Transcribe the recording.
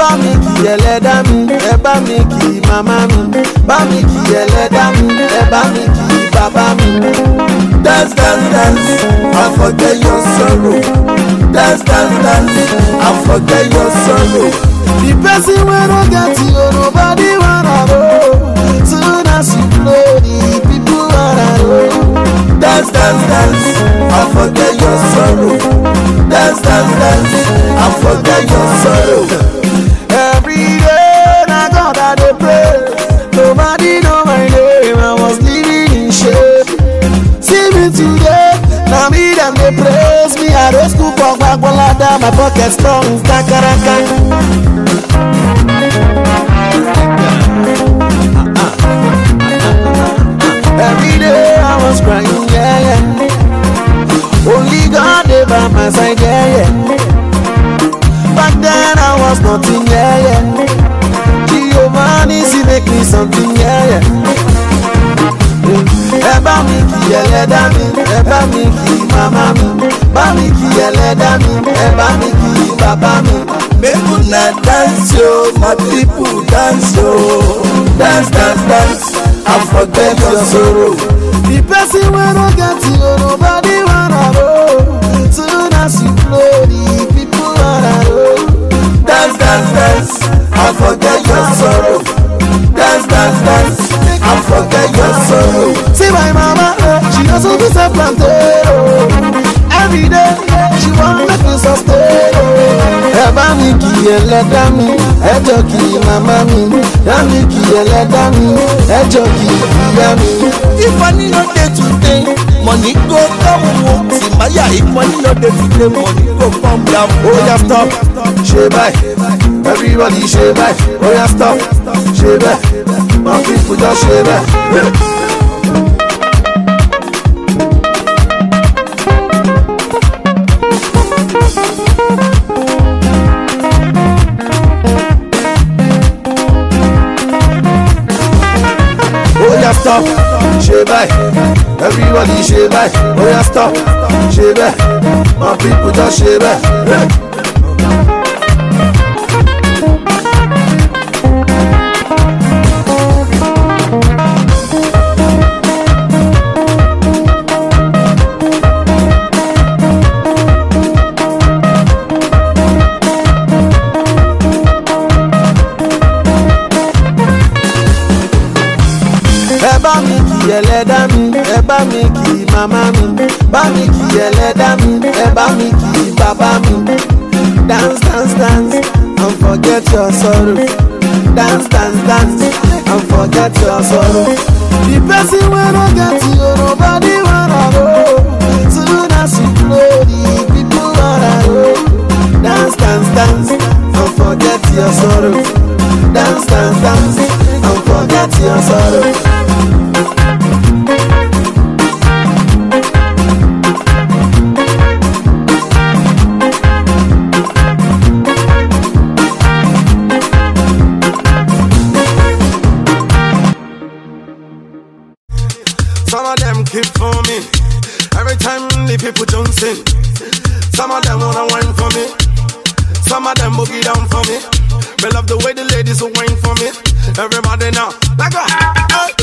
bá mi kí ẹlẹ́dá mi ẹ bá mi kí màmá mi bá mi kí ẹlẹ́dá mi ẹ bá mi kí bàbá mi. Dance, dance, dance, and forget your sorrow. Dance, dance, dance, and forget your sorrow. the person wey no get you nobody wanna know soon as you blow the people wanna know. Dance, dance, dance, and forget your sorrow. Dance, dance, dance, and forget your sorrow. Every day na God I dey pray. Nobody know my name. I was living in shame. See me today, na me dem dey praise me. I dey school for Gbagbolada, my pocket strong kakaraka. Every day I was crying, yeah, yeah. Only God dey by my side, yeah, yeah. Back then I was nothing, yeah, yeah. Giovanni, she make me something, yeah, yeah. Ẹ bá mi kí ẹlẹ́dá mi, ẹ bá mi kí màmá mi, bá mi kí ẹlẹ́dá mi, ẹ bá mi kí bàbá mi. Make una dance yo, my people dance yo. Dance, dance, dance, and forget your sorrow. The person wey no get you, nobody wanna know. Soon as you blow, the people wanna know. Dance, dance, dance, and forget your sorrow. Dance, dance, dance, and forget your sorrow. See my mama, eh, she also be self planted. Every day, she want make me sustain. oh. Ẹ bá mi kí ẹlẹ́dá mi, ẹ jọ kí màmá mi. Yá mi kí ẹlẹ́dá mi, ẹ jọ kí ìyá mi. If money no dey today, money go come o. Simaya, if money no dey today, money go come down. Ó yá stop, ṣe báyìí. Everybody ṣe báyìí. Ó yá stop, ṣe bẹ́ẹ̀. My people just ṣe bẹ́ẹ̀. ó yá stop ṣe báyìí everybody ṣe báyìí ó yá stop ṣe bẹ́ẹ̀ my people just ṣe bẹ́ẹ̀. ẹ bá mi kí ẹlẹ́dá mi ẹ bá mi kí màmá mi bá mi kí ẹlẹ́dá mi ẹ bá mi kí bàbá mi. dance dance dance and forget your sorrow dance dance dance and forget your sorrow. the person wey no get you nobody wanna know soon as you blow the people wanna know. dance dance dance and forget your sorrow dance dance dance and forget your sorrow. Some of them keep for me. Every time the people Johnson. Some of them wanna wine for me. Some of them boogie down for me. Me love the way the ladies will wine for me. Everybody now, like a hey.